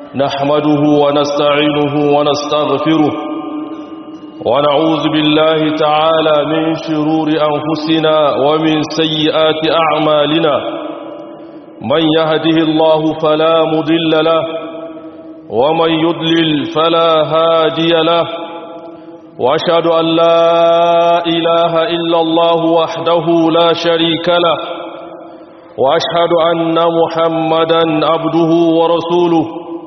نحمده ونستعينه ونستغفره ونعوذ بالله تعالى من شرور أنفسنا ومن سيئات أعمالنا من يهده الله فلا مضل له ومن يضلل فلا هادي له وأشهد أن لا إله إلا الله وحده لا شريك له وأشهد أن محمدا عبده ورسوله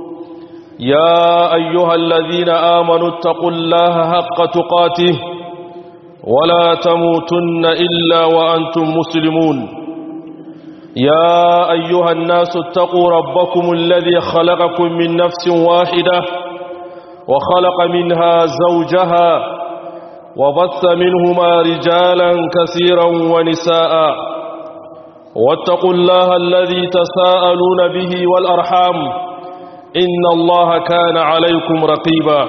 يا أيها الذين آمنوا اتقوا الله حق تقاته ولا تموتن إلا وأنتم مسلمون يا أيها الناس اتقوا ربكم الذي خلقكم من نفس واحدة وخلق منها زوجها وبث منهما رجالا كثيرا ونساء واتقوا الله الذي تساءلون به والأرحام إن الله كان عليكم رقيبا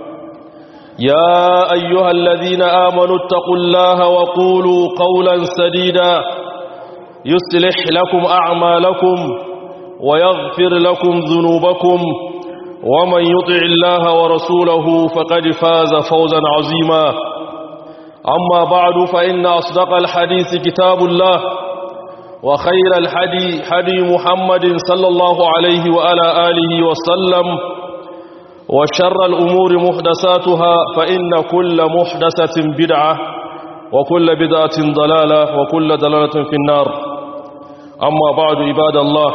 يا أيها الذين آمنوا اتقوا الله وقولوا قولا سديدا يصلح لكم أعمالكم ويغفر لكم ذنوبكم ومن يطع الله ورسوله فقد فاز فوزا عظيما أما بعد فإن أصدق الحديث كتاب الله وخير الحدي حدي محمد صلى الله عليه وعلى آله وسلم وشر الأمور محدثاتها فإن كل محدثة بدعة وكل بدعة ضلالة وكل ضلالة في النار أما بعد عباد الله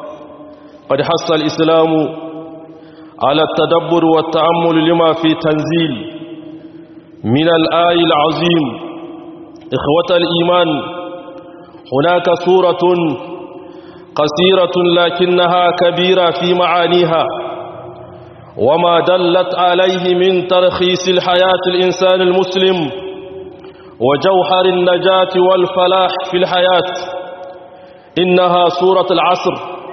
قد حث الإسلام على التدبر والتأمل لما في تنزيل من الآي العظيم إخوة الإيمان هناك سورة قصيرة لكنها كبيرة في معانيها وما دلت عليه من ترخيص الحياة الإنسان المسلم وجوهر النجاة والفلاح في الحياة إنها سورة العصر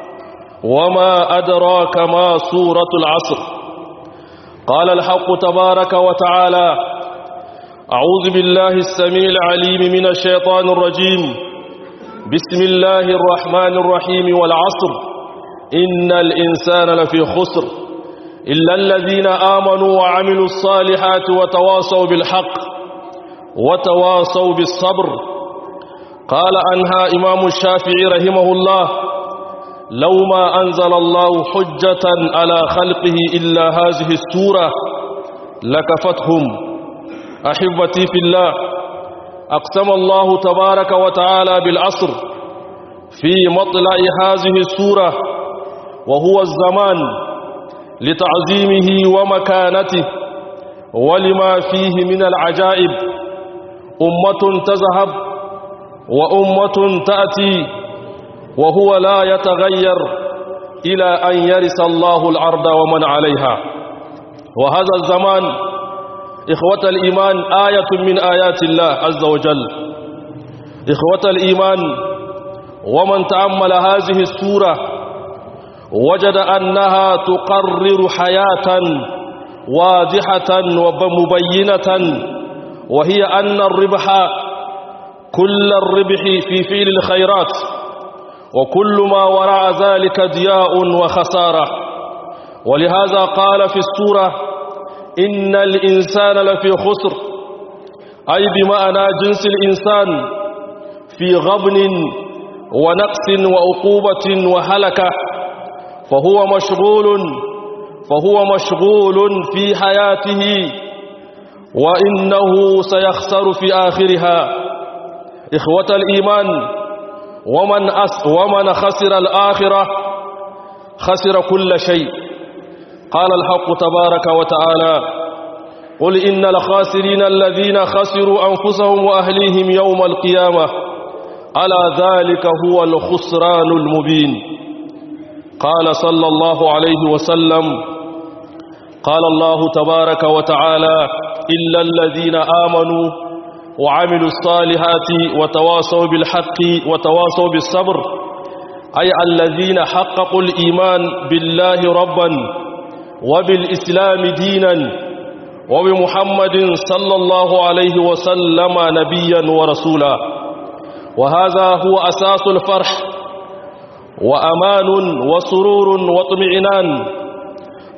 وما أدراك ما سورة العصر قال الحق تبارك وتعالى أعوذ بالله السميع العليم من الشيطان الرجيم بسم الله الرحمن الرحيم والعصر إن الإنسان لفي خسر إلا الذين آمنوا وعملوا الصالحات وتواصوا بالحق وتواصوا بالصبر قال عنها إمام الشافعي رحمه الله لو ما أنزل الله حجة على خلقه إلا هذه السورة لكفتهم أحبتي في الله أقسم الله تبارك وتعالى بالعصر في مطلع هذه السورة وهو الزمان لتعظيمه ومكانته ولما فيه من العجائب أمة تذهب وأمة تأتي وهو لا يتغير إلى أن يرث الله الأرض ومن عليها وهذا الزمان إخوة الإيمان آية من آيات الله عز وجل إخوة الإيمان ومن تأمل هذه السورة وجد أنها تقرر حياة واضحة ومبينة وهي أن الربح كل الربح في فعل الخيرات وكل ما وراء ذلك ضياء وخسارة ولهذا قال في السورة إن الإنسان لفي خسر أي بمعنى جنس الإنسان في غبن ونقص وعقوبة وهلكة فهو مشغول فهو مشغول في حياته وإنه سيخسر في آخرها إخوة الإيمان ومن, أس ومن خسر الآخرة خسر كل شيء قال الحق تبارك وتعالى قل إن الخاسرين الذين خسروا أنفسهم وأهليهم يوم القيامة على ذلك هو الخسران المبين قال صلى الله عليه وسلم قال الله تبارك وتعالى إلا الذين آمنوا وعملوا الصالحات وتواصوا بالحق وتواصوا بالصبر أي الذين حققوا الإيمان بالله ربا وبالإسلام دينا وبمحمد صلى الله عليه وسلم نبيا ورسولا وهذا هو أساس الفرح وأمان وسرور واطمئنان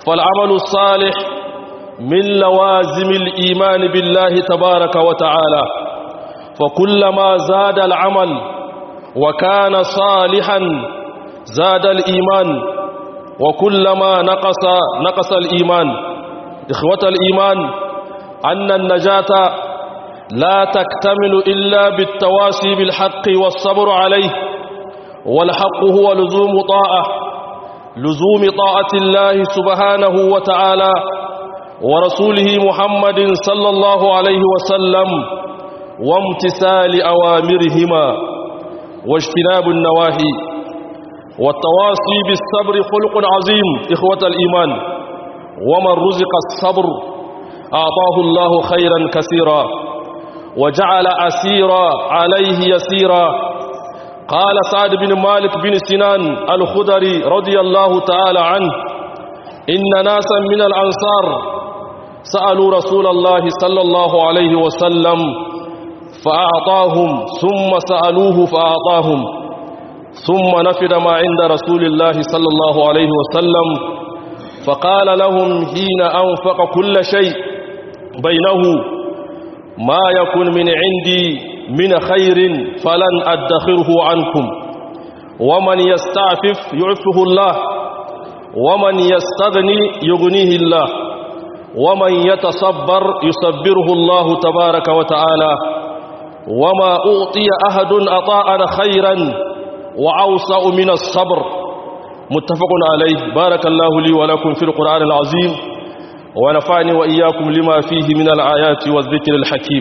فالعمل الصالح من لوازم الإيمان بالله تبارك وتعالى فكلما زاد العمل وكان صالحا زاد الإيمان وكلما نقص نقص الإيمان إخوة الإيمان أن النجاة لا تكتمل إلا بالتواسي بالحق والصبر عليه والحق هو لزوم طاعة لزوم طاعة الله سبحانه وتعالى ورسوله محمد صلى الله عليه وسلم وامتثال أوامرهما واجتناب النواهي والتواصي بالصبر خلق عظيم إخوة الإيمان ومن رزق الصبر أعطاه الله خيرا كثيرا وجعل أسيرا عليه يسيرا قال سعد بن مالك بن سنان الخدري رضي الله تعالى عنه إن ناسا من الأنصار سألوا رسول الله صلى الله عليه وسلم فأعطاهم ثم سألوه فأعطاهم ثم نفد ما عند رسول الله صلى الله عليه وسلم فقال لهم حين أنفق كل شيء بينه ما يكن من عندي من خير فلن أدخره عنكم ومن يستعفف يعفه الله ومن يستغني يغنيه الله ومن يتصبر يصبره الله تبارك وتعالى وما أعطي أحد أطاء خيرا وأوسع من الصبر متفق عليه بارك الله لي ولكم في القرآن العظيم ونفعني وإياكم لما فيه من الآيات والذكر الحكيم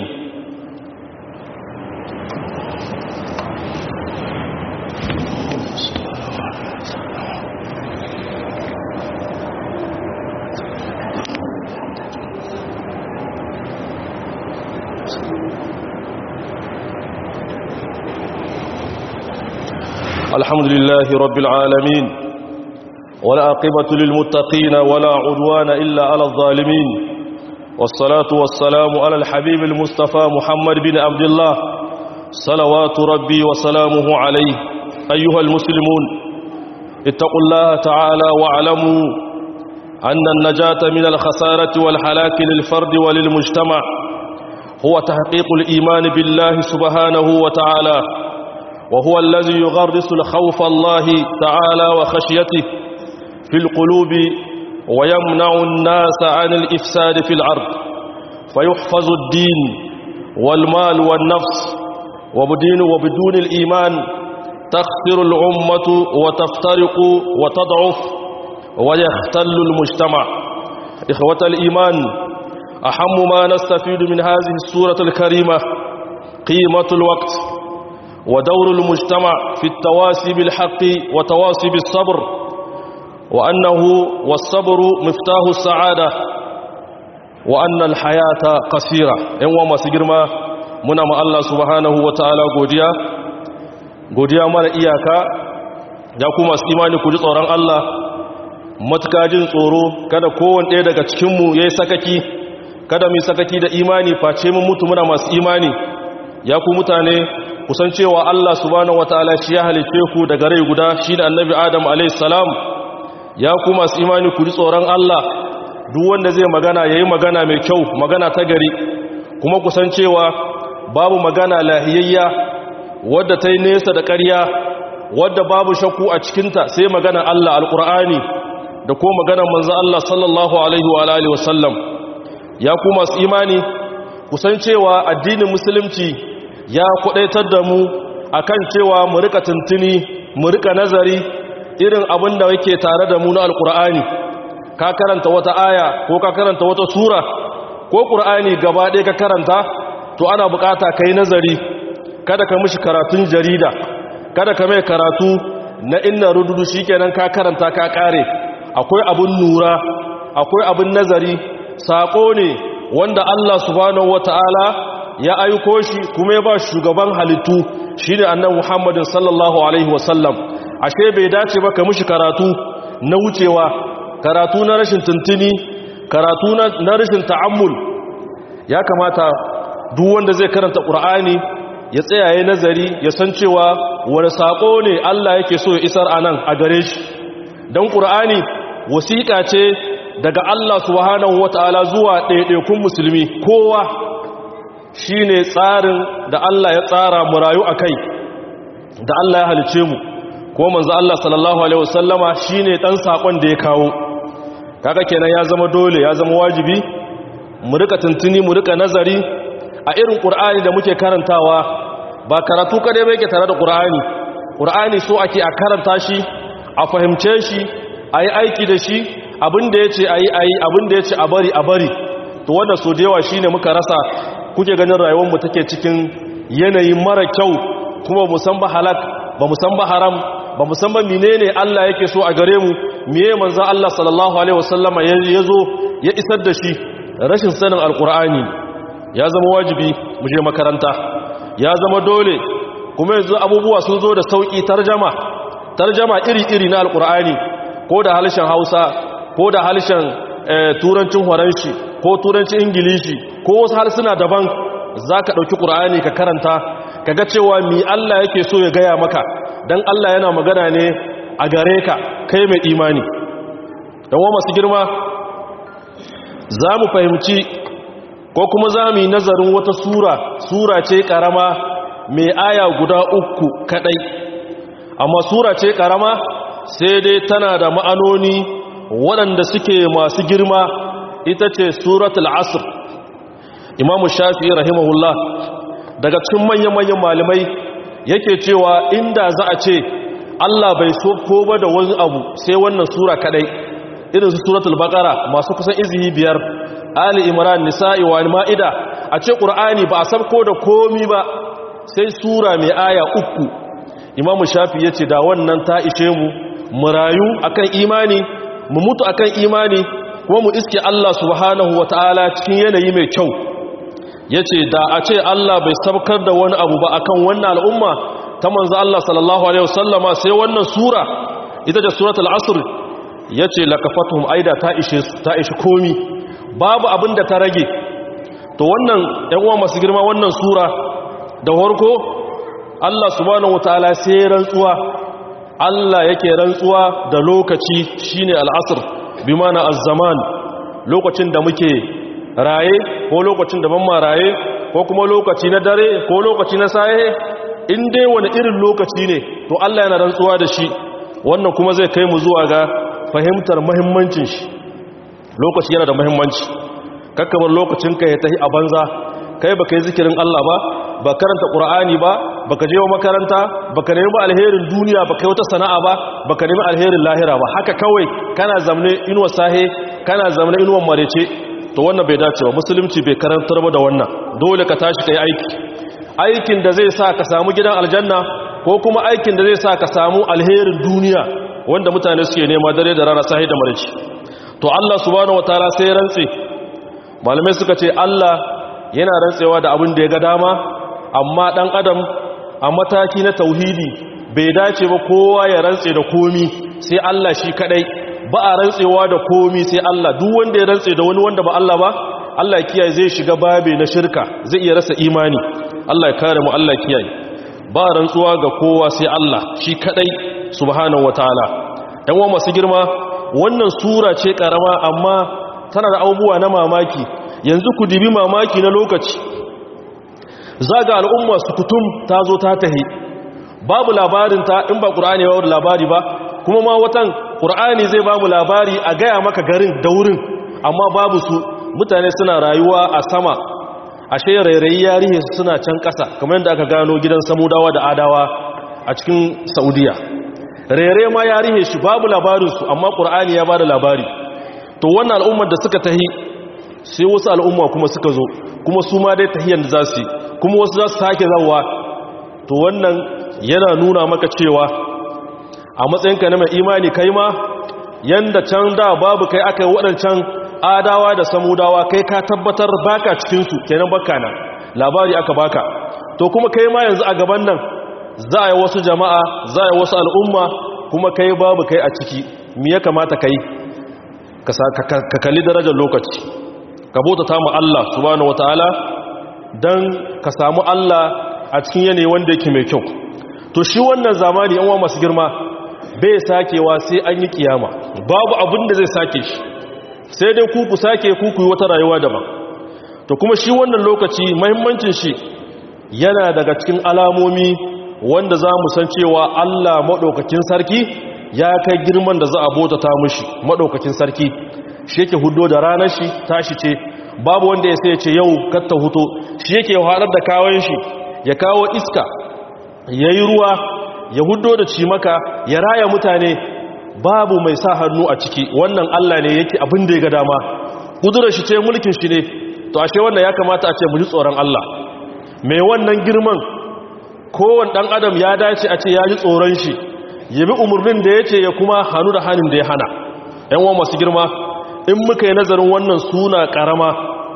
الحمد لله رب العالمين والعاقبة للمتقين ولا عدوان إلا على الظالمين والصلاة والسلام على الحبيب المصطفى محمد بن عبد الله صلوات ربي وسلامه عليه أيها المسلمون اتقوا الله تعالى واعلموا أن النجاة من الخسارة والحلاك للفرد وللمجتمع هو تحقيق الإيمان بالله سبحانه وتعالى وهو الذي يغرس الخوف الله تعالى وخشيته في القلوب ويمنع الناس عن الإفساد في الأرض فيحفظ الدين والمال والنفس وبدين وبدون الإيمان تخسر الأمة وتفترق وتضعف ويختل المجتمع إخوة الإيمان أهم ما نستفيد من هذه السورة الكريمة قيمة الوقت ودور المجتمع في التواسي بالحق وتواسي بالصبر وأنه والصبر مفتاح السعادة وأن الحياة قصيرة إن وما سجرما منا ما الله سبحانه وتعالى قوديا قوديا مالا إياكا يقوم اسإيماني كجي tsoron Allah matukajin tsoro kada kowane ɗaya daga cikinmu ya yi sakaki kada mu sakaki da imani face mun mutu muna masu imani ya ku mutane kusan cewa Allah subhanahu wataala shi ya halice ku daga rai guda shi da annabi Adam alayhis salam ya ku masu imani ku ji tsoron Allah duk wanda zai magana yayi magana mai kyau magana ta gari kuma kusan cewa babu magana lahiyayya wadda ta yi nesa da ƙarya wadda babu shakku a cikinta sai magana Allah alƙur'ani da ko magana manzo Allah sallallahu alaihi wa alihi wasallam ya ku masu imani kusan cewa addinin musulunci ya kudaitar da mu akan cewa mu rika tuntuni mu rika nazari irin abin da yake tare da mu na alkur'ani ka karanta wata aya ko ka karanta wata sura ko qur'ani gaba ɗaya ka karanta to ana bukata kai nazari kada ka mishi karatun jarida kada ka mai karatu na inna rududu shikenan ka karanta ka kare akwai abun nura akwai abun nazari sako ne wanda Allah subhanahu wataala ya aiko shi kuma ya ba shugaban halittu shi ne annan muhammadin sallallahu alaihi wasallam ashe bai dace ba ka mushi karatu na wucewa karatu na rashin tuntuni karatu na rashin ta'ammul ya kamata duk wanda zai karanta ƙur'ani ya tsayaye nazari ya san cewa wani saƙo ne Allah yake so ya isar a nan a gare shi don ƙur'ani wasiƙa ce daga Allah subhanahu wata'ala zuwa ɗaiɗaikun musulmi kowa shine tsarin da Allah ya tsara mu rayu a kai da Allah ya halice mu ko manzo Allah sallallahu alaihi wasallama shine dan sakon da ya kawo kaga kenan ya zama dole ya zama wajibi mu rika tuntuni mu rika nazari a irin qur'ani da muke karantawa ba karatu kadai ba yake tare da qur'ani qur'ani so ake a karanta shi a fahimce shi ayi aiki da shi abinda yace ayi ayi abinda yace a bari a bari to wannan so da yawa shine muka rasa kuke ganin rayuwar mu take cikin yanayi mara kyau kuma musan ba halak ba musan ba haram ba musamman menene Allah yake so a gare mu miye manzo Allah sallallahu alaihi wasallama yazo ya isar da shi rashin sanin alqur'ani ya zama wajibi mu je makaranta ya zama dole kuma yanzu abubuwa sun zo da sauki tarjama tarjama iri-iri na alqur'ani ko da harshen Hausa ko da harshen turancin Faranshi ko turancin Ingilishi ko wasu harsuna daban zaka dauki qur'ani ka karanta kaga cewa mi Allah yake so ya gaya maka dan Allah yana magana ne a gare ka kai mai imani dan wa masu girma za mu fahimci ko kuma za mu yi nazarin wata sura sura ce karama mai aya guda uku kadai amma sura ce karama sai dai tana da ma'anoni waɗanda suke masu girma ita ce suratul asr imamu shafi rahimahullah daga cikin manyan-manyan malamai yake cewa inda za a ce Allah bai so ko ba da wani abu sai wannan sura kadai irin su suratul baqara masu kusan izihi biyar ali imran nisa'i wa ma'ida a ce qur'ani ba a sabko da komi ba sai sura mai aya uku imamu shafi yace da wannan ta ishe mu mu rayu akan imani mu mutu akan imani kuma mu iske Allah subhanahu wataala cikin yanayi mai kyau ya ce da a ce Allah bai sabkar da wani abu ba akan wannan al'umma ta manzo Allah sallallahu Alaihi wasallama sai wannan sura ita da suratul asr ya ce lakafatuhum aida ta ishe ta ishe komi babu abin da ta rage to wannan ‘yan uwa masu girma wannan sura da farko Allah subhanahu wataala sai rantsuwa Allah yake rantsuwa da lokaci shine al'asr bi mana az-zaman lokacin da muke raye ko lokacin da ban ma raye ko kuma lokaci na dare ko lokaci na saye in dai wani irin lokaci ne to Allah yana rantsuwa da shi wannan kuma zai kai mu zuwa ga fahimtar muhimmancin shi lokaci yana da muhimmanci kakkamar lokacin ka ya tahi a banza kai baka yi zikirin Allah ba ba karanta Qur'ani ba baka je wa makaranta baka nemi alherin duniya baka yi wata sana'a ba baka nemi alherin lahira ba haka kawai kana zamne inuwa sahe kana zamne inuwa marece to wannan bai dace ba musulunci bai karantar ba da wannan dole ka tashi kai aiki aikin da zai sa ka samu gidan aljanna ko kuma aikin da zai sa ka samu alherin duniya wanda mutane suke nema dare da rana sahi da marici to Allah subhanahu wataala sai rantse malamai suka ce Allah yana rantsewa da abin da ya ga dama amma dan adam a mataki na tauhidi bai dace ba kowa ya rantse da komi sai Allah shi kadai ba a rantsewa da komi sai Allah duk wanda ya rantse da wani wanda ba Allah ba Allah kiyaye zai shiga babe na shirka zai iya rasa imani Allah ya kare mu Allah kiyaye ba rantsuwa ga kowa sai Allah shi kadai subhanahu wataala dan wa masu girma wannan sura ce karama amma tana da abubuwa na mamaki yanzu ku dibi mamaki na lokaci zaga al'umma su kutum ta zo ta tahi babu labarin ta in ba qur'ani ba labari ba kuma ma watan ƙur'ani zai ba mu labari a gaya maka garin da wurin amma babu su mutane suna rayuwa a sama ashe rairayi yarihe su suna can ƙasa kamar yadda aka gano gidan samudawa da adawa a cikin saudiya rairayi ma yarihe shi babu labarinsu amma ƙur'ani ya ba da labari to wannan al'ummar da suka tahi sai wasu al'umma kuma suka zo kuma su ma dai tahiyar da za su yi kuma wasu za su sake zawa to wannan yana nuna maka cewa a matsayinka na mai imani kai ma yanda can da babu kai aka yi waɗancan adawa da samudawa kai ka tabbatar baka cikinsu kenan baka nan labari aka baka to kuma kai ma yanzu a gaban nan za a yi wasu jama'a za a yi wasu al'umma kuma kai babu kai a ciki me ya kamata kai ka kalli darajar lokaci ka bauta ta mu Allah subhanahu wataala dan ka samu Allah a cikin yanayi wanda yake mai kyau to shi wannan zamani yan masu girma bai sakewa sai an yi kiyama babu abin da zai sake shi sai dai ku ku sake ku ku yi wata rayuwa daban to kuma shi wannan lokaci mahimmancin shi yana daga cikin alamomi wanda za mu san cewa Allah maɗaukakin sarki ya kai girman da za a bota ta mushi maɗaukakin sarki shi yake hudo da ranar shi tashi ce babu wanda ya sai ce yau katta huto shi yake haɗar da kawon shi ya kawo iska ya yi ruwa ya hudo da cimaka ya raya mutane babu mai sa hannu a ciki wannan Allah ne yake abin da ya ga dama kudurar shi ce mulkin shi ne to ashe wannan ya kamata a ce mu ji tsoron Allah mai wannan girman kowane ɗan adam ya dace a ce ya ji tsoron shi ya bi umarnin da ya ce ya kuma hannu da hannun da ya hana ‘yan wa masu girma in muka yi nazarin wannan suna ƙarama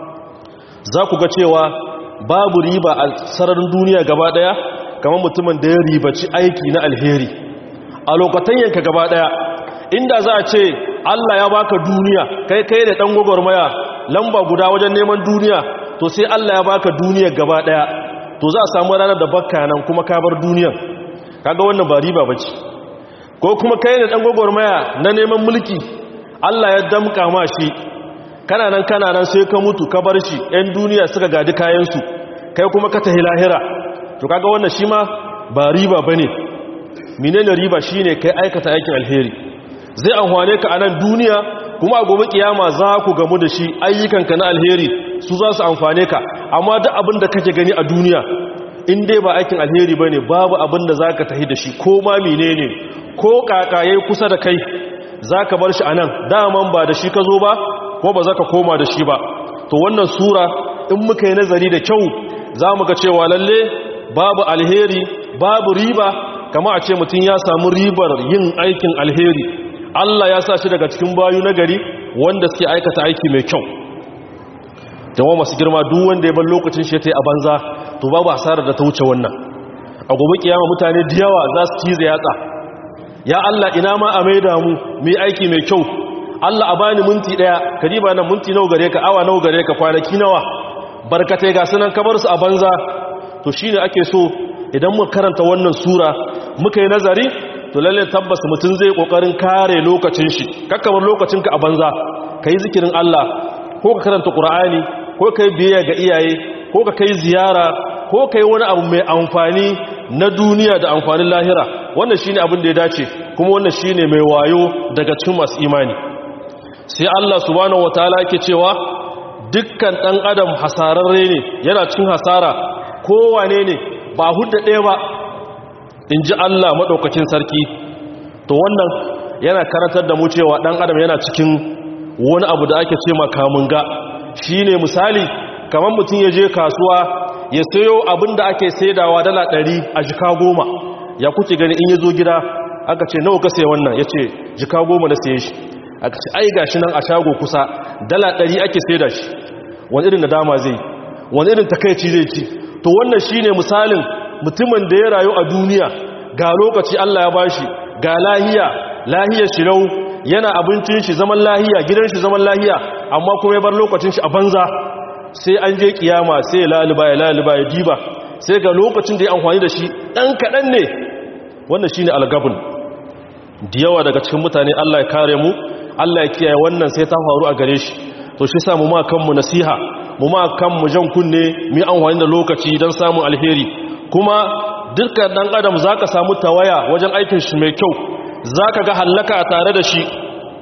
za ku ga cewa babu riba a sararin duniya gaba ɗaya kamar mutumin da ya ribaci aiki na alheri a lokatan yanka gaba ɗaya inda za a ce allah ya baka duniya kai kai da ɗan gwagwarmaya lamba guda wajen neman duniya to sai allah ya baka duniya gaba ɗaya to za a samu ranar da bakka nan kuma ka bar duniyan kaga wannan ba riba bace ko kuma kai ne dan gogormaya na neman mulki Allah ya damka ma shi kana nan kana nan sai ka mutu ka bar shi ɗan duniya suka gadi kayan su kai kuma ka tahi lahira to kaga wannan shi ma ba riba bane menene riba shine kai aikata aikin alheri zai amfane ka a nan duniya kuma a gobe kiyama za ku gamu da shi ayyukanka na alheri su za su amfane ka amma duk abin da kake gani a duniya in dai ba aikin alheri ba ne babu abin da za ka tahi da shi ko ma mine ne ko kakaye kusa da kai za ka bar shi a nan daman ba da shi ka zo ba ko ba za ka koma da shi ba to wannan sura in muka yi nazari da kyau za mu ga cewa lalle babu alheri babu riba kama a ce mutum ya samu ribar yin aikin alheri Allah ya sa shi daga cikin bayu na gari wanda suke aikata aiki mai kyau jama'a masu girma duk wanda ya bar lokacin shi ta yi a banza to babu hasarar da ta wuce wannan a gobe kiyama mutane da yawa za su cize yatsa ya Allah ina ma a maida mu mu aiki mai kyau Allah a bani minti daya kadiba nan minti nawa gare ka awa nawa gare ka kwanaki nawa barkatai ga sunan kabar su a banza to shine ake so idan muka karanta wannan sura muka yi nazari to lalle tabbas mutum zai kokarin kare lokacin shi kakkamar lokacin ka a banza kai zikirin Allah ko ka karanta Qur'ani ko kai biyayya ga iyaye ko ka kai ziyara ko kai wani abu mai amfani na duniya da amfanin lahira wannan shine abin da ya dace kuma wannan shine mai wayo daga cikin masu imani sai Allah subhanahu wataala yake cewa dukkan dan adam hasararre ne yana cikin hasara kowane ne ba hudda ɗaya ba in ji Allah maɗaukakin sarki to wannan yana karantar da mu cewa ɗan adam yana cikin wani abu da ake ce makamunga shi ne misali kamar mutum ya je kasuwa ya sayo abin da ake saidawa dala ɗari a jika goma ya kuke gani in ya zo gida aka ce nawa ka sai wannan ya ce jika goma na saye shi aka ce ai gashi nan a shago kusa dala ɗari ake saida shi wani irin nadama zai wani irin takaici zai ci to wannan shine misalin mutumin da ya rayu a duniya ga lokaci Allah ya bashi ga lahiya lahiyar shirau yana abincin shi zaman lahiya gidan shi zaman lahiya amma kuma ya bar lokacin shi a banza sai an je kiyama sai ya laluba ya laluba ya diba sai ga lokacin da ya amfani da shi ɗan kaɗan ne wannan shine algabun da yawa daga cikin mutane Allah ya kare mu Allah ya kiyaye wannan sai ta faru a gare shi to shi sa mu ma kanmu nasiha mu ma kanmu jan kunne mu amfani da lokaci don samun alheri kuma dukkan dan adam zaka samu tawaya wajen aikin shi mai kyau zaka ga hallaka a tare da shi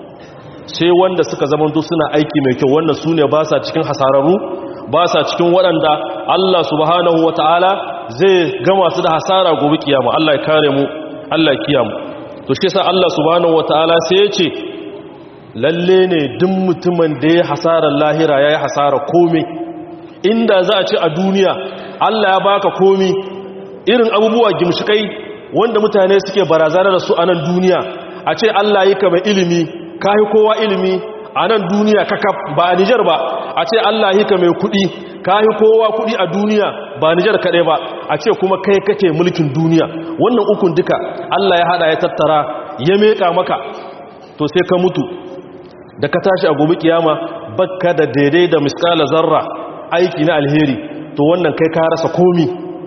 sai wanda suka zamanto suna aiki mai kyau wannan sune ba sa cikin hasararru ba sa cikin waɗanda Allah subhanahu wataala zai gama su da hasara gobe kiyama Allah ya kare mu Allah ya kiyamu to shi yasa Allah subhanahu wataala sai ya ce lalle ne duk mutumin da ya hasarar lahira ya yi hasarar komi inda za a ce a duniya Allah ya baka komi irin abubuwa gimshikai wanda mutane suke barazana da su a nan duniya a ce Allah yi ka mai ilimi ka yi kowa ilimi a nan duniya kakaf ba a Nijar ba a ce Allah yi ka mai kuɗi ka yi kowa kuɗi a duniya ba Nijar kaɗai ba a ce kuma kai kake mulkin duniya wannan ukun duka Allah ya haɗa ya tattara ya meƙa maka to sai ka mutu da ka tashi a gobe kiyama bakka da daidai da miskala zarra aiki na alheri to wannan kai ka rasa komi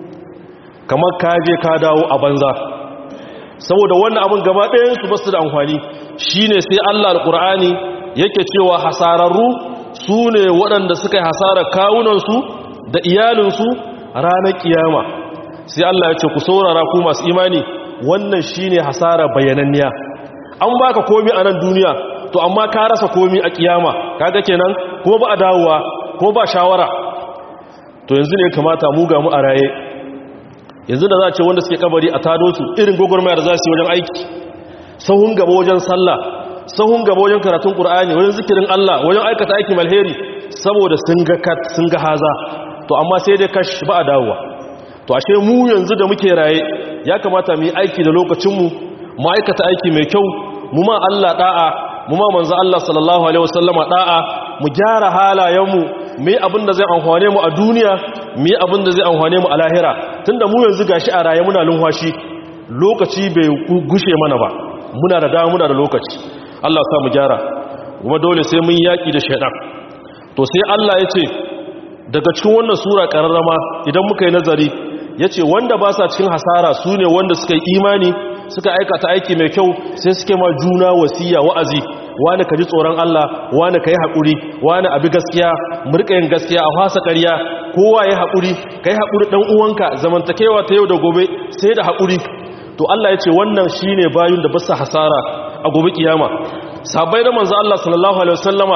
kamar ka je ka dawo a banza saboda wannan abin gaba ɗayansu ba su da amfani shine sai Allah alƙur'ani yake cewa hasararru su ne waɗanda suka yi hasarar kawunansu da iyalinsu ranar kiyama sai Allah ya ce ku saurara ku masu imani wannan shine hasara bayananniya an baka komi a nan duniya to amma ka rasa komi a kiyama kaga kenan ko ba a dawowa ko ba shawara to yanzu ne kamata mu ga mu a raye yanzu da za a ce wanda suke kabari a tado su irin gwagwarmaya da za su yi wajen aiki sahun gaba wajen sallah sahun gaba wajen karatun qur'ani wajen zikirin Allah wajen aikata aikin alheri saboda sun ga kat sun ga haza to amma sai dai kash ba a dawowa to ashe mu yanzu da muke raye ya kamata mu yi aiki da lokacin mu mu aikata aiki mai kyau mu ma Allah da'a mu ma manzo Allah sallallahu alaihi wasallama da'a mu gyara halayenmu mu yi abin da zai amfane mu a duniya mu yi abin da zai amfane mu a lahira tunda mu yanzu gashi a raye muna lunwashi lokaci bai gushe mana ba muna da dama muna da lokaci Allah sa mu gyara kuma dole sai mun yaki da shaidan to sai Allah ya ce daga cikin wannan sura kararrama idan muka yi nazari ya ce wanda ba sa cikin hasara su ne wanda suka yi imani suka aikata aiki mai kyau sai suke ma juna wasiya wa'azi wani ka ji tsoron Allah wani ka yi haƙuri wani abi gaskiya murka yin gaskiya a fasa ƙarya kowa ya haƙuri ka yi haƙuri ɗan uwanka zamantakewa ta yau da gobe sai da haƙuri to Allah ya ce wannan shi ne bayun da basa hasara a gobe kiyama sabai da manzo Allah sallallahu alaihi wasallama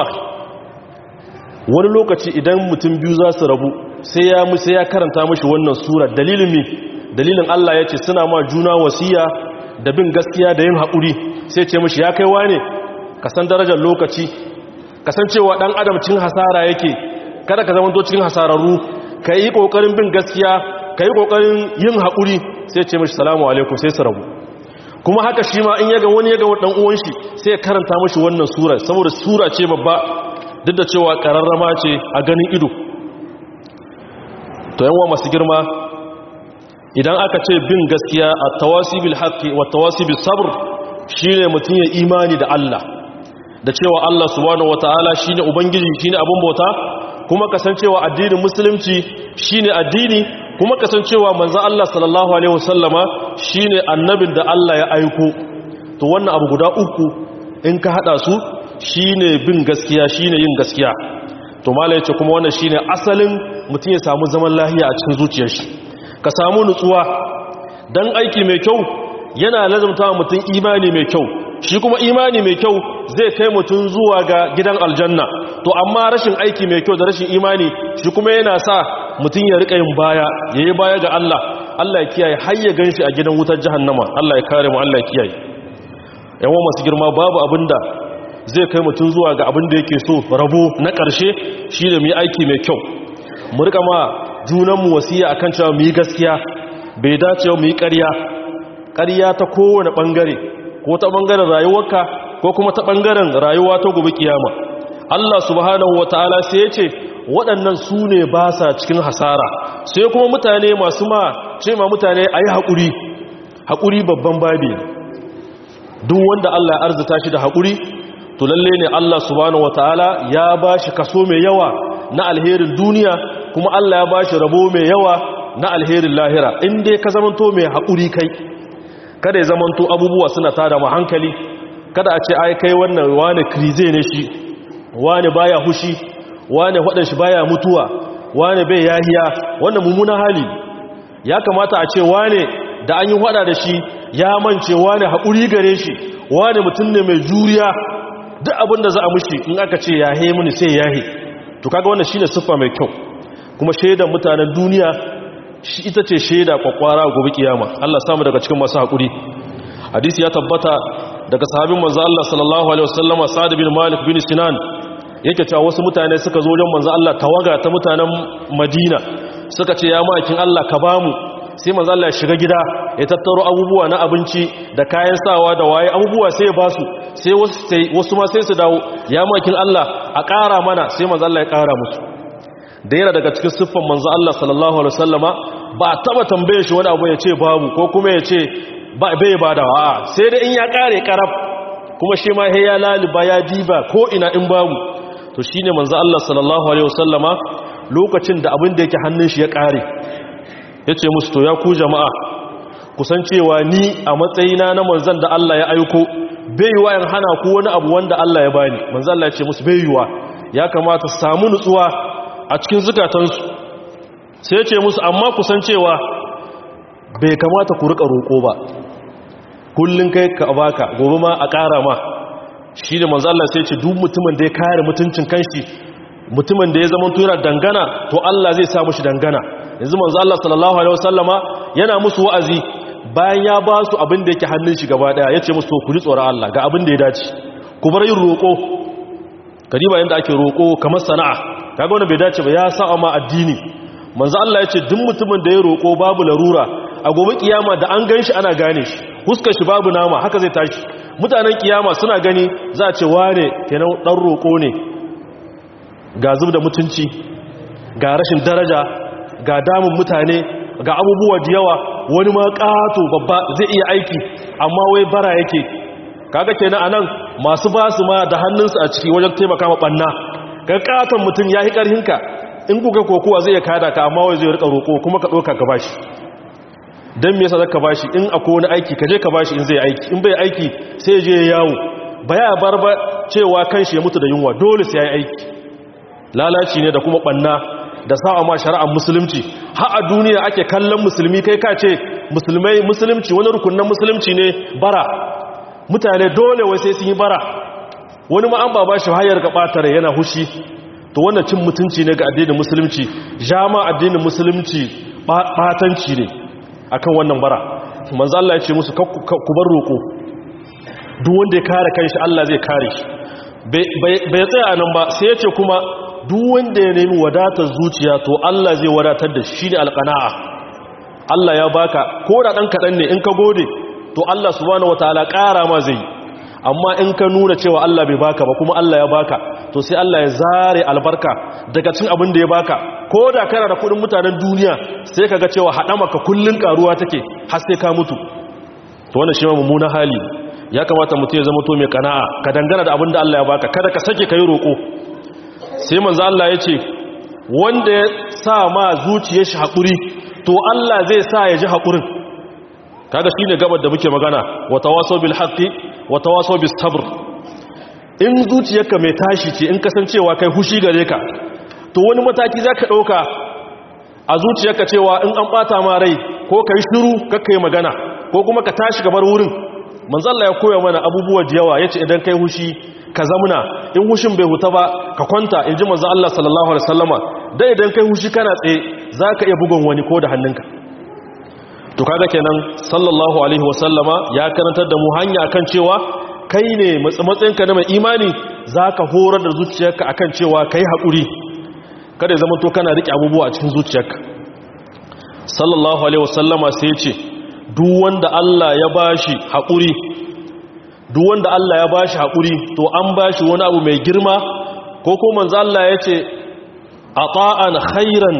wani lokaci idan mutum biyu za su rabu sai ya musu ya karanta mashi wannan sura dalilin mi dalilin Allah ya ce suna ma juna wasiya da bin gaskiya da yin haƙuri sai ce mashi ya kaiwa ne ka san darajar lokaci kasancewa ɗan adam cin hasara yake kada ka zama cikin hasararru ka yi ƙoƙarin bin gaskiya ka yi ƙoƙarin yin haƙuri sai ce mashi salamu alaikum sai su rabu kuma haka shi ma in yaga wani yaga ɗan uwan shi sai ya karanta mashi wannan sura saboda sura ce babba duk da cewa ƙararrama ce a ganin ido to yawa masu girma idan aka ce bin gaskiya a tawasibil haqqi wa tawasibil sabr shine mutum ya imani da Allah da cewa Allah subhanahu wataala shine ubangiji shine abun bauta kuma kasancewa addinin musulunci shine addini kuma kasancewa manzon Allah sallallahu alaihi wasallama shine annabin da Allah ya aiko to wannan abu guda uku in ka hada su shine bin gaskiya shine yin gaskiya to malai ce kuma wannan shine asalin mutum ya samu zaman lahiya a cikin zuciyar shi ka samu nutsuwa dan aiki mai kyau yana lazumta mutum imani mai kyau shi kuma imani mai kyau zai kai mutum zuwa ga gidan aljanna to amma rashin aiki mai kyau da rashin imani shi kuma yana sa mutum ya rika yin baya yayi baya ga Allah Allah ya kiyaye har ya ganshi a gidan wutar jahannama Allah ya kare mu Allah ya kiyaye yawan masu girma babu abinda zai kai mutum zuwa ga abin da yake so rabo na ƙarshe shi da mu yi aiki mai kyau mu rika ma junanmu wasiya akan cewa mu yi gaskiya bai dace mu yi ƙarya ƙarya ta kowane ɓangare ko ta ɓangaren rayuwarka ko kuma ta ɓangaren rayuwa ta gobe kiyama Allah subhanahu wataala sai ya ce waɗannan su ne ba sa cikin hasara sai kuma mutane masu ma ce ma mutane a yi haƙuri haƙuri babban babi duk wanda Allah ya arzita shi da haƙuri to lalle ne Allah subhanahu wataala ya bashi kaso mai yawa na alherin duniya kuma Allah ya bashi rabo mai yawa na alherin lahira in dai ka zamanto mai haƙuri kai kada ya zamanto abubuwa suna tada mu hankali kada a ce ai kai wannan wani krize ne shi wani baya hushi wani wadan shi baya mutuwa wani bai yahiya wannan mummuna hali ya kamata a ce wani da an yi hada da shi ya mance wani haƙuri gare shi wani mutum ne mai juriya duk abin da za a mushi in aka ce yahe muni sai yahe to kaga wannan shine siffa mai kyau kuma shaidan mutanen duniya shi ita ce shaida kwakwara gobe kiyama Allah samu daga cikin masu hakuri hadisi ya tabbata daga sahabin manzo Allah sallallahu alaihi wasallama Sa'd bin Malik bin Sinan yake cewa wasu mutane suka zo wajen manzo Allah tawaga ta mutanen Madina suka ce ya makin Allah ka bamu sai manzo Allah ya shiga gida ya tattaro abubuwa na abinci da kayan sawa da waye abubuwa sai ya basu sai wasu ma sai su dawo ya makin Allah a ƙara mana sai manzo Allah ya ƙara musu da yana daga cikin siffan manzo Allah sallallahu alaihi wasallama ba taba tambaye shi wani abu ya ce babu ko kuma ya ce bai bada a sai da in ya ƙare karaf kuma shi ma ya laliba ya diba ko ina in babu to shine manzo Allah sallallahu alaihi wasallama lokacin da abin da yake hannun shi ya ƙare yace musu to ya ku jama'a kusan cewa ni a matsayina na manzan da Allah ya aiko bai yiwa in hana ku wani abu wanda Allah ya bani manzan Allah ya ce musu bai yiwa ya kamata su samu nutsuwa a cikin zukatansu sai ya ce musu amma kusan cewa bai kamata ku rika roƙo ba kullun kai ka baka gobe ma a ƙara ma shi da manzan Allah sai ya ce duk mutumin da ya kare mutuncin kanshi mutumin da ya zama tura dangana to Allah zai sa mushi dangana yanzu manzo Allah sallallahu alaihi wasallama yana musu wa'azi bayan ya ba su abin da yake hannun shi gaba daya yace musu to ku ji tsoron Allah ga abin da ya dace ku bar yin roko kadiba yanda ake roko kamar sana'a kaga wannan bai dace ba ya sa ma addini manzo Allah yace duk mutumin da ya roko babu larura a gobe kiyama da an ganshi ana gane shi huskar shi babu nama haka zai tashi mutanen kiyama suna gani za a ce wane kenan dan roko ne ga zub da mutunci ga rashin daraja ga damun mutane ga abubuwa da yawa wani ma ƙato babba zai iya aiki amma wai bara yake kaga kenan anan masu basu ma da hannunsu a ciki wajen taimaka ma banna ga ƙaton mutum ya yi ƙarhinka in kuka kokowa zai iya kada ka amma wai zai rika roƙo kuma ka ɗauka ka bashi don me yasa zaka bashi in akwai wani aiki ka je ka bashi in zai aiki in bai aiki sai ya je ya yawo ba ya bar ba cewa kanshi ya mutu da yunwa dole sai ya yi aiki lalaci ne da kuma banna da sa'a ma shari'ar musulunci har a duniya ake kallon musulmi kai ka ce musulmai musulunci wani rukunin musulunci ne bara mutane dole wai sai sun yi bara wani ma an ba bashi hayar ga batare yana hushi to wannan cin mutunci ne ga addinin musulunci jama addinin musulunci batanci ne akan wannan bara manzo Allah ya ce musu ku bar roko duk wanda ya kare kanshi Allah zai kare shi bai tsaya nan ba sai ya ce kuma duk wanda ya nemi wadatar zuciya to Allah zai wadatar da shi ne alƙana'a Allah ya baka ko da ɗan kaɗan ne in ka gode to Allah subhanahu wataala ƙara ma zai amma in ka nuna cewa Allah bai baka ba kuma Allah ya baka to sai Allah ya zare albarka daga cin abin da ya baka ko da kana da kuɗin mutanen duniya sai ka ga cewa haɗamaka kullun ƙaruwa take har sai ka mutu to wannan shi ma mummunan hali ya kamata mutum ya zama to mai kana'a ka dangana da abin da Allah ya baka kada ka sake kai roƙo sai manzo Allah ya ce wanda ya sa ma zuciyar shi haƙuri to Allah zai sa ya ji haƙurin kaga shine gabar da muke magana wa tawasaw bil haqqi wa tawasaw bis sabr in zuciyarka mai tashi ce in kasancewa kai hushi gare ka to wani mataki zaka dauka a zuciyarka cewa in an bata ma rai ko kai shiru kakkai magana ko kuma ka tashi gabar wurin manzo Allah ya koya mana abubuwa da yawa yace idan kai hushi ka zamuna in hushin bai huta ba ka kwanta inji manzo Allah sallallahu alaihi wasallama dai idan kai hushi kana tsaye zaka iya bugun wani ko da hannunka to kaga kenan sallallahu alaihi wasallama ya karantar da mu hanya akan cewa kai ne matsayinka na mai imani zaka horar da zuciyarka akan cewa kai hakuri kada ya zama to kana rike abubuwa a cikin zuciyarka sallallahu alaihi wasallama sai ya ce duk wanda Allah ya bashi haƙuri duk wanda Allah ya bashi haƙuri to an bashi wani abu mai girma ko ko manzo Allah ya ce ata'an khairan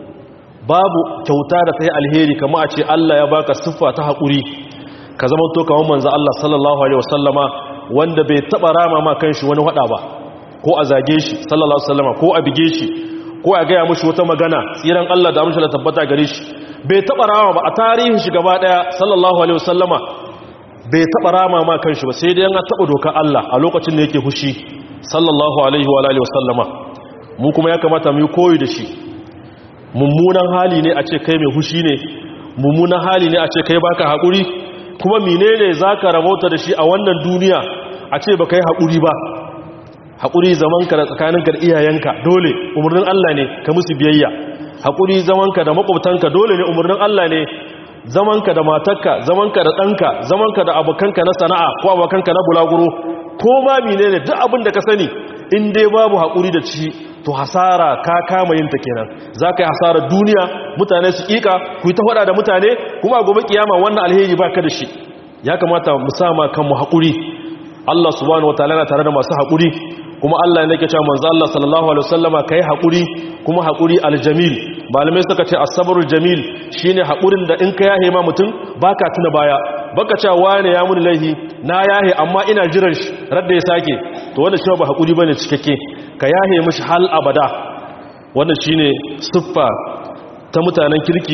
babu kyauta da ta yi alheri kama a ce Allah ya baka siffa ta haƙuri ka zama to kamar manzo Allah sallallahu alaihi wasallama wanda bai taba rama ma kanshi wani hada ba ko a zage shi sallallahu alaihi wasallama ko a bige shi ko a gaya mushi wata magana tsiran Allah da amshi da tabbata gare shi bai taba rama ba a tarihin shi gaba daya sallallahu alaihi wasallama bai taba rama ma kanshi ba sai dai an taba dokar Allah a lokacin da yake fushi sallallahu alaihi wa alihi wasallama mu kuma ya kamata mu yi koyi da shi mummunan hali ne a ce kai mai fushi ne mummunan hali ne a ce kai baka hakuri kuma menene zaka rabauta da shi a wannan duniya a ce baka yi hakuri ba hakuri zamanka da tsakaninka da iyayenka dole umarnin Allah ne ka musu biyayya haƙuri zamanka da makwabtanka dole ne umarnin Allah ne zamanka da matarka zamanka da ɗanka zamanka da abokanka na sana'a ko abokanka na bulaguro ko ma mine ne duk abin da ka sani in dai babu haƙuri da ci to hasara ka kama yin ta kenan za ka yi hasarar duniya mutane su ƙiƙa ku yi ta faɗa da mutane kuma gobe kiyama wannan alheri ba ka da shi ya kamata mu sama kanmu haƙuri Allah subhanahu wataala na tare da masu haƙuri kuma Allah ne ke cewa manzo Allah sallallahu alaihi wasallama kai hakuri kuma hakuri aljamil malamai suka ce as-sabrul jamil shine hakurin da in ka yahe ma mutum baka tuna baya baka cewa wane ya muni laihi na yahe amma ina jiran shi radda ya sake to wannan shi ba hakuri bane cikakke ka yahe mishi hal abada wannan shine siffa ta mutanen kirki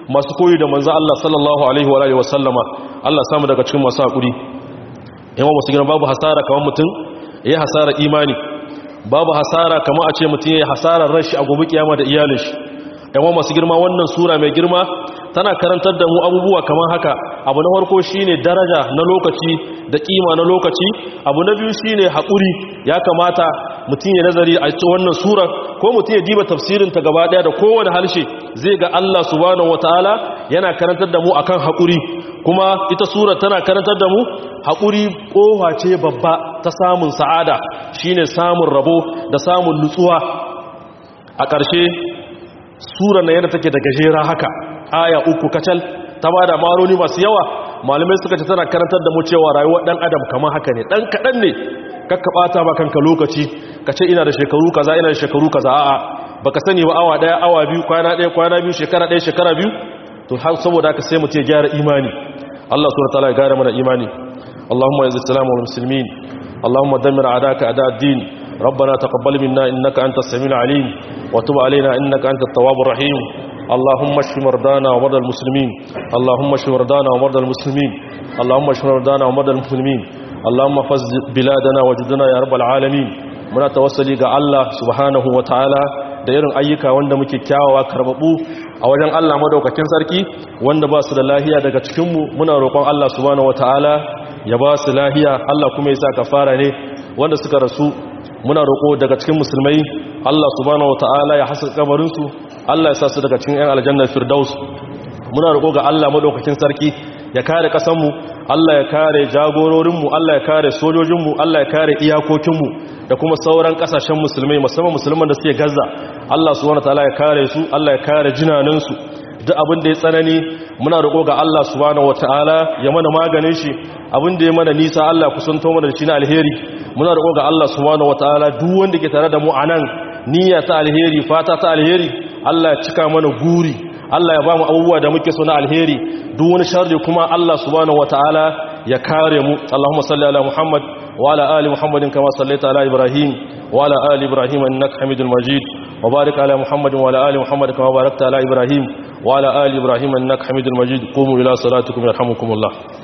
masu koyi da manzo Allah sallallahu alaihi wa alihi wasallama Allah samu daga cikin masu hakuri yawa masu girma babu hasara kamar mutum yayi hasara imani babu hasara kamar a ce mutum yayi hasarar rashi a gobe kiyama da iyalin shi yawa masu girma wannan sura mai girma tana karantar da mu abubuwa kamar haka abu na farko shine daraja na lokaci da kima na lokaci abu na biyu shine haƙuri ya kamata mutum ya nazari a cikin wannan sura ko mutum ya diba tafsirin ta gaba daya da kowane harshe zai ga Allah subhanahu wataala yana karantar da mu akan haƙuri kuma ita sura tana karantar da mu haƙuri kofa ce babba ta samun sa'ada shine samun rabo da samun nutsuwa a ƙarshe sura na yana take da gajera haka aya uku kacal ta ba da maroni masu yawa malamai suka ce tana karantar da mu cewa rayuwar dan adam kamar haka ne dan kadan ne kakka bata ba kanka lokaci ka ce ina da shekaru kaza ina da shekaru kaza a'a baka sani ba awa daya awa biyu kwana daya kwana biyu shekara daya shekara biyu to har saboda haka sai mu ce gyara imani Allah subhanahu wataala ya gyara mana imani Allahumma yazid salamu wal muslimin Allahumma dammir a'daka a'da ad-din ربنا تقبل منا إنك أنت السميع العليم وتب علينا إنك أنت التواب الرحيم اللهم اشف مرضانا ومرضى المسلمين اللهم اشف مرضانا ومرضى المسلمين اللهم اشف مرضانا ومرضى المسلمين اللهم فز بلادنا وجدنا يا رب العالمين muna tawassali ga Allah subhanahu wataala da irin ayyuka wanda muke kyawawa karbabu a wajen Allah madaukakin sarki wanda ba su da lahiya daga cikin mu muna roƙon Allah subhanahu wataala ya ba su lahiya Allah kuma ya sa kafara ne wanda suka rasu muna roƙo daga cikin musulmai Allah subhanahu wataala ya hasa kabarin su Allah ya sa su daga cikin 'yan aljannar firdaus muna roƙo ga Allah madaukakin sarki ya kare ƙasanmu Allah ya kare jagororinmu Allah ya kare sojojinmu Allah ya kare iyakokinmu da kuma sauran ƙasashen musulmai musamman musulman da suke gaza Allah subhanahu wataala ya kare su Allah ya kare jinanansu duk abin da ya tsanani muna roƙo ga Allah subhanahu wataala ya mana maganin shi abin da ya mana nisa Allah kusanto mana da shi na alheri muna roƙo ga Allah subhanahu wataala duk wanda ke tare da mu anan niyya ta alheri fata ta alheri Allah ya cika mana guri Allah ya ba mu abubuwa da muke so na alheri duk wani sharri kuma Allah subhanahu wataala ya kare mu Allahumma salli ala Muhammad wa ala ali Muhammadin kama sallaita ala Ibrahim wa ala ali Ibrahim innaka Hamidul Majid wa barik ala Muhammadin wa ala ali Muhammad kama barakta ala Ibrahim wa ala ali Ibrahim innaka Hamidul Majid qumu ila salatikum yarhamukumullah